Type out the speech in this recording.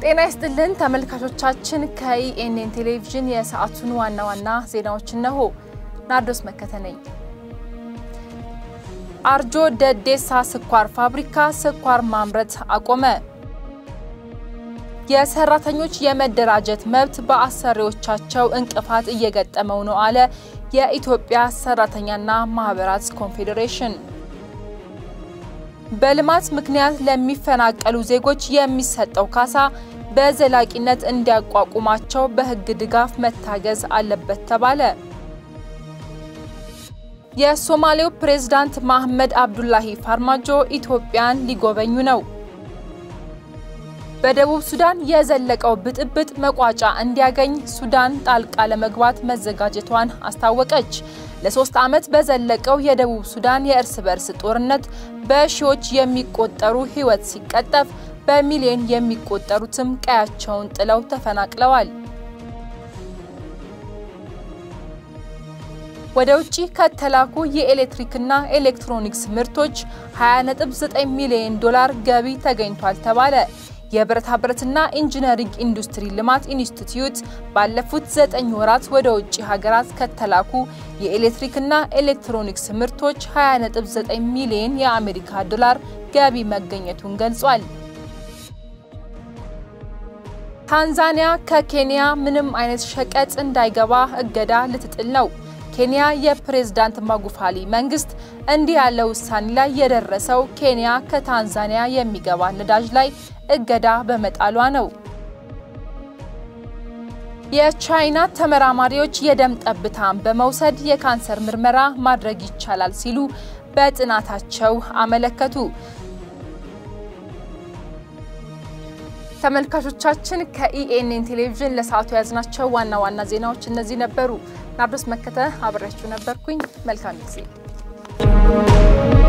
ጤና ይስጥልን ተመልካቾቻችን፣ ከኢኤንኤን ቴሌቪዥን የሰዓቱን ዋና ዋና ዜናዎች እነሆ። ናርዶስ መከተ ነኝ። አርጆ ደዴሳ ስኳር ፋብሪካ ስኳር ማምረት አቆመ። የሰራተኞች የመደራጀት መብት በአሰሪዎቻቸው እንቅፋት እየገጠመው ነው አለ የኢትዮጵያ ሰራተኛና ማህበራት ኮንፌዴሬሽን። በልማት ምክንያት ለሚፈናቀሉ ዜጎች የሚሰጠው ካሳ በዘላቂነት እንዲያቋቁማቸው በሕግ ድጋፍ መታገዝ አለበት ተባለ። የሶማሌው ፕሬዝዳንት መሐመድ አብዱላሂ ፋርማጆ ኢትዮጵያን ሊጎበኙ ነው። በደቡብ ሱዳን የዘለቀው ብጥብጥ መቋጫ እንዲያገኝ ሱዳን ጣልቃ ለመግባት መዘጋጀቷን አስታወቀች። ለሶስት ዓመት በዘለቀው የደቡብ ሱዳን የእርስ በርስ ጦርነት በሺዎች የሚቆጠሩ ሕይወት ሲቀጠፍ በሚሊዮን የሚቆጠሩትም ቀያቸውን ጥለው ተፈናቅለዋል። ወደ ውጭ ከተላኩ የኤሌክትሪክና ኤሌክትሮኒክስ ምርቶች 20.9 ሚሊዮን ዶላር ገቢ ተገኝቷል ተባለ። የብረታ ብረትና ኢንጂነሪንግ ኢንዱስትሪ ልማት ኢንስቲትዩት ባለፉት ዘጠኝ ወራት ወደ ውጭ ሀገራት ከተላኩ የኤሌክትሪክና ኤሌክትሮኒክስ ምርቶች 20.9 ሚሊዮን የአሜሪካ ዶላር ገቢ መገኘቱን ገልጿል። ታንዛኒያ ከኬንያ ምንም አይነት ሸቀጥ እንዳይገባ እገዳ ልትጥል ነው። ኬንያ የፕሬዝዳንት ማጉፋሊ መንግስት እንዲህ ያለ ውሳኔ ላይ የደረሰው ኬንያ ከታንዛኒያ የሚገባ ነዳጅ ላይ እገዳ በመጣሏ ነው። የቻይና ተመራማሪዎች የደም ጠብታን በመውሰድ የካንሰር ምርመራ ማድረግ ይቻላል ሲሉ በጥናታቸው አመለከቱ። ተመልካቾቻችን ከኢኤንኤን ቴሌቪዥን ለሰዓቱ የያዝናቸው ዋና ዋና ዜናዎች እነዚህ ነበሩ። ናርዶስ መከተ አብሬያችሁ ነበርኩኝ። መልካም ጊዜ